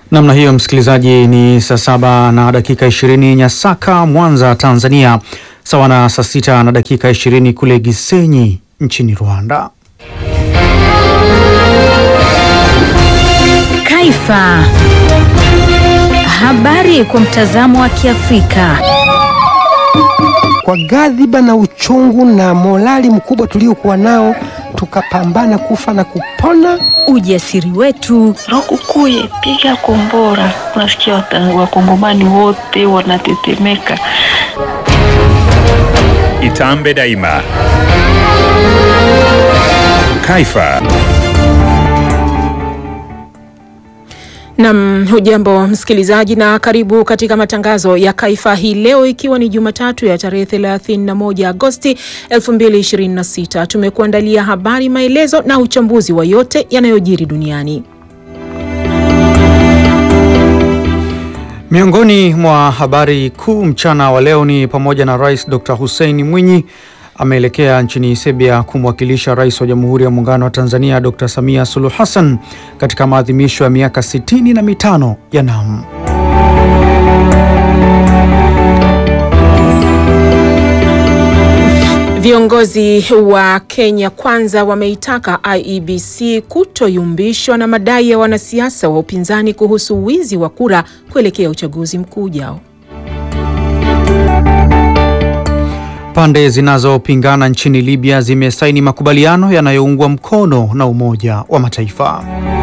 Namna hiyo msikilizaji, ni saa saba na dakika ishirini Nyasaka, Mwanza, Tanzania, sawa na saa sita na dakika ishirini kule Gisenyi nchini Rwanda. Kaifa. Habari kwa mtazamo wa Kiafrika. Kwa ghadhiba na uchungu na morali mkubwa tuliokuwa nao, tukapambana kufa na kupona. Ujasiri wetu, Lukukuye, piga kombora. Unasikia wata- wakongomani wote wanatetemeka. Itambe daima. Kaifa. Nam, hujambo msikilizaji, na karibu katika matangazo ya Kaifa hii leo, ikiwa ni Jumatatu ya tarehe 31 Agosti 2026. Tumekuandalia habari, maelezo na uchambuzi wa yote yanayojiri duniani. Miongoni mwa habari kuu mchana wa leo ni pamoja na Rais Dr. Hussein Mwinyi ameelekea nchini Serbia kumwakilisha Rais wa Jamhuri ya Muungano wa Tanzania Dr. Samia Suluhu Hassan katika maadhimisho ya miaka sitini na mitano ya NAM. Viongozi wa Kenya Kwanza wameitaka IEBC kutoyumbishwa na madai ya wanasiasa wa upinzani kuhusu wizi wa kura kuelekea uchaguzi mkuu ujao. Pande zinazopingana nchini Libya zimesaini makubaliano yanayoungwa mkono na Umoja wa Mataifa.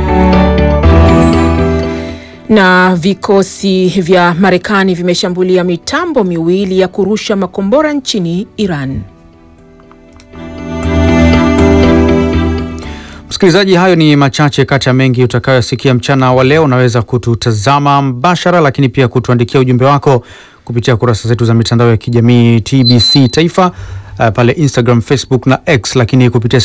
Na vikosi vya Marekani vimeshambulia mitambo miwili ya kurusha makombora nchini Iran. Msikilizaji, hayo ni machache kati ya mengi utakayosikia mchana wa leo. Unaweza kututazama mbashara, lakini pia kutuandikia ujumbe wako kupitia kurasa zetu za mitandao ya kijamii TBC Taifa uh, pale Instagram, Facebook na X, lakini kupitia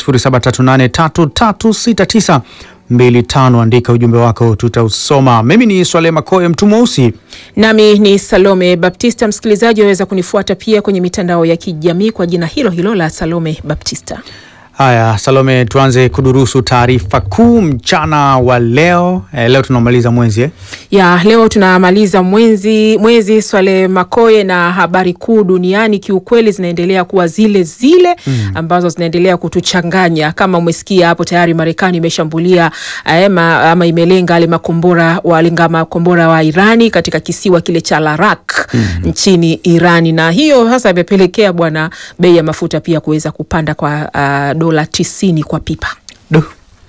0738336925 andika ujumbe wako, tutausoma. Mimi ni Swale Makoe, mtu mweusi. Nami ni Salome Baptista. Msikilizaji, waweza kunifuata pia kwenye mitandao ya kijamii kwa jina hilo hilo la Salome Baptista. Haya, Salome, tuanze kudurusu taarifa kuu mchana wa leo. Eh, leo tunamaliza mwezi eh? ya leo tunamaliza mwezi mwezi Swale Makoye, na habari kuu duniani kiukweli zinaendelea kuwa zile zile mm, ambazo zinaendelea kutuchanganya. Kama umesikia hapo tayari, Marekani imeshambulia ama, ama imelenga ale makombora walenga makombora wa Irani katika kisiwa kile cha Larak mm, nchini Irani, na hiyo sasa imepelekea bwana bei ya mafuta pia kuweza kupanda kwa uh, dola tisini kwa pipa. Duh.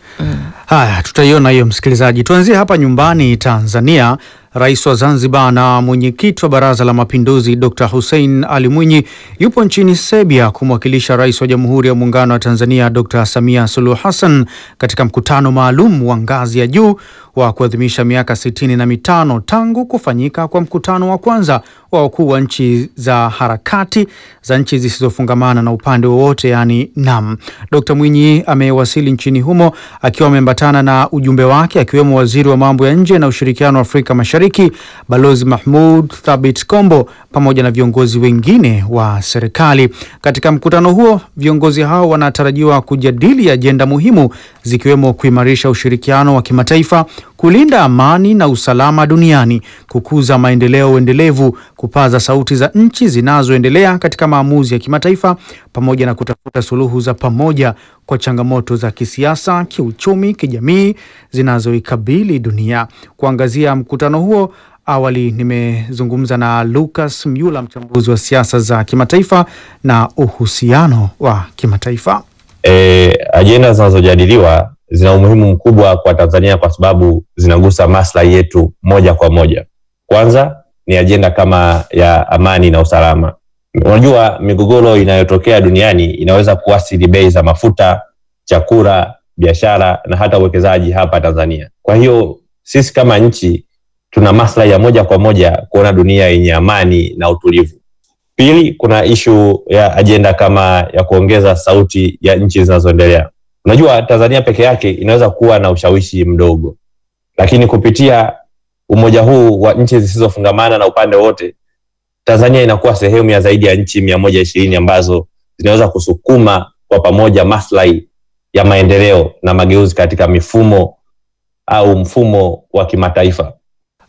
Haya, tutaiona hiyo msikilizaji. Tuanzie hapa nyumbani Tanzania. Rais wa Zanzibar na mwenyekiti wa Baraza la Mapinduzi Dr. Hussein Ali Mwinyi yupo nchini Serbia kumwakilisha Rais wa Jamhuri ya Muungano wa Tanzania Dr. Samia Suluhu Hassan katika mkutano maalum wa ngazi ya juu wa kuadhimisha miaka sitini na mitano tangu kufanyika kwa mkutano wa kwanza wa wakuu wa nchi za harakati za nchi zisizofungamana na upande wowote yaani NAM. Dr. Mwinyi amewasili nchini humo akiwa ameambatana na ujumbe wake akiwemo waziri wa mambo ya nje na ushirikiano wa Afrika Mashariki Balozi Mahmud Thabit Kombo pamoja na viongozi wengine wa serikali. Katika mkutano huo, viongozi hao wanatarajiwa kujadili ajenda muhimu zikiwemo kuimarisha ushirikiano wa kimataifa, kulinda amani na usalama duniani, kukuza maendeleo endelevu, kupaza sauti za nchi zinazoendelea katika maamuzi ya kimataifa, pamoja na kutafuta suluhu za pamoja kwa changamoto za kisiasa, kiuchumi, kijamii zinazoikabili dunia. Kuangazia mkutano huo, awali nimezungumza na Lucas Myula, mchambuzi wa siasa za kimataifa na uhusiano wa kimataifa. E, ajenda zinazojadiliwa zina umuhimu mkubwa kwa Tanzania kwa sababu zinagusa maslahi yetu moja kwa moja. Kwanza ni ajenda kama ya amani na usalama. Unajua, migogoro inayotokea duniani inaweza kuathiri bei za mafuta, chakula, biashara na hata uwekezaji hapa Tanzania. Kwa hiyo sisi kama nchi tuna maslahi ya moja kwa moja kuona dunia yenye amani na utulivu. Pili, kuna ishu ya ajenda kama ya kuongeza sauti ya nchi zinazoendelea. Unajua, Tanzania peke yake inaweza kuwa na ushawishi mdogo, lakini kupitia umoja huu wa nchi zisizofungamana na upande wote, Tanzania inakuwa sehemu ya zaidi ya nchi mia moja ishirini ambazo zinaweza kusukuma kwa pamoja maslahi ya maendeleo na mageuzi katika mifumo au mfumo wa kimataifa.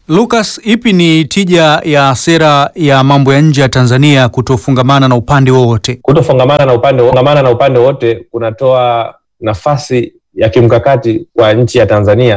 Lucas, ipi ni tija ya sera ya mambo ya nje ya Tanzania kutofungamana na upande wowote? Kutofungamana na upande fungamana na upande wote kunatoa nafasi ya kimkakati kwa nchi ya Tanzania